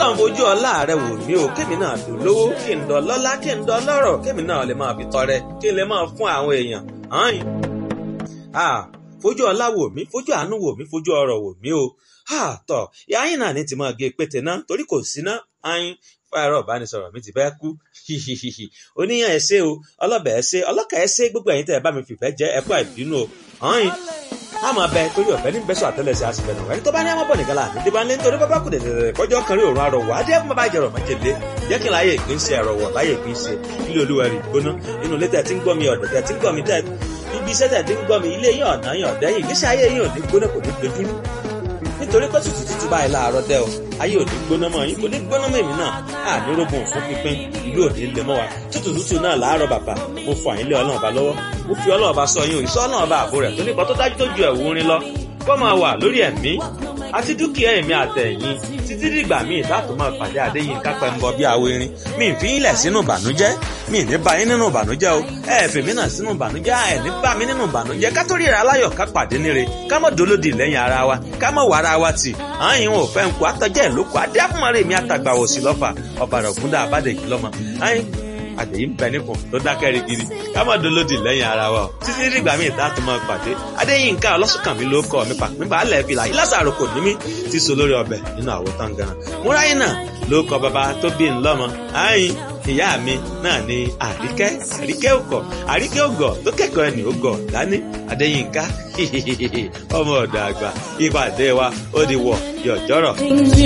ọlọ́run fojú ọlá rẹ wò mí o kémi náà lò lówó kí n dọ̀ lọ́lá kí n dọ̀ lọ́rọ̀ kémi náà lè máa fi tọrẹ kí n lè máa fún àwọn èèyàn hàn fojú ọlá wò mí fojú àánú wò mí fojú ọrọ̀ wò mí o tọ yáyìn náà ní ti máa gé pété náà torí kò sí ná ayin fáyọrọ ìbánisọ̀rọ̀ mi ti fẹ́ kú oníyàn ẹ ṣé o ọlọ́bẹ̀ ẹ ṣé ọlọ́kà ẹ ṣé gbogbo ẹ̀yin tẹ́ ẹ bá mi fìfẹ́ jẹ́ ẹ̀kọ́ àìbínú o ayin a máa bẹ torí ọ̀fẹ́ ní bẹ́sọ̀ àtẹ́lẹsẹ̀ àṣìfẹ́ náà ẹni tó bá ní àmọ́ bọ̀ nìkan láàánú tí bá ń lé nítorí bábá kù dẹ̀dẹ̀dẹ̀ kọjọ́ kan rí òórùn arọ̀wọ̀ adé ẹ̀kún bàbá ìjẹ̀rọ̀ májèlé jẹ́ kí n láyé ìpín ṣe ẹ̀rọ̀wọ̀ láyé ìpín ṣe ilé olúwa rí gbóná inú ilé tẹ̀ tí ń gbọ́ mi ọ̀dọ̀ tẹ̀ tí ń gbọ́ mi tẹ̀ ibi iṣẹ́ tẹ̀ tí ń gbọ́ mi ilé yín ọ̀nà yín ọ̀dẹ́ yìí ìgbésí ayé yín ò ní gbóná kò ní gbẹdúrú nítorí pé tútù tútù báyìí láàárọ̀ dẹ́ o ayé ò ní gbóná mọ́ yín kò ní gbóná mọ́ èmi náà àní rógun fún pínpín ìlú òní lè mọ́ wa tútù tútù náà láàárọ̀ bàbá mo fọ àyínlé ọlọ́run ọba lọ́wọ́ mo fi ọlọ́run ọba sọ yín òyìnbó ọlọ́run ọba àbò rẹ̀ tó nípa tó dájú tó ju ẹ̀wù orin lọ kó máa wà lórí ẹ̀mí àti dúkìá ẹ̀mí àtẹ̀yìn títí dìgbà míì láti máa pàdé àdéyìn kápẹ́ ń bọ bí awo irin mi ì fi ilẹ̀ sínú ìbànújẹ́ mi ì ní bá yín nínú ìbànújẹ́ o ẹ fi mí náà sínú ìbànújẹ́ ẹ ní bá mi nínú ìbànújẹ́ ká tó ríra aláyọ̀ ká pàdé níre ká mọ̀ dolódì lẹ́yìn ara wa ká mọ̀ wàrà wa tì àyìn ò fẹ́ ń kó àtọ́jẹ́ ìlókò adé àfúnmọ́rẹ́ mi àtàgbà òsì lọ́fà ọ̀bàrà ògúndà àbádẹ́jì lọ́mọ àyìn àjèyí ń bẹ nípò tó dákẹ́ rigidi ká má dolódì lẹ́yìn ara wa o títí dìgbà míì tá a tún máa pàdé adéyínká ọlọ́sùnkànmí ló kọ́ mi pàpín balẹ̀ fìlà ìlàsàrò kò ní mí ti so lórí ọbẹ̀ nínú àwo tán gan múráyé náà ló kọ bàbá tó bí ńlọ́mọ ààyìn ìyá mi náà ni àríkẹ́ àríkẹ́ òkọ̀ àríkẹ́ ògọ̀ tó kẹ́kọ̀ọ́ ẹni ògọ̀ dání adéyínká ọmọ ọ̀dọ̀ àgbà ìpàdé wa ó di wọ̀ yọ̀jọ́rọ̀.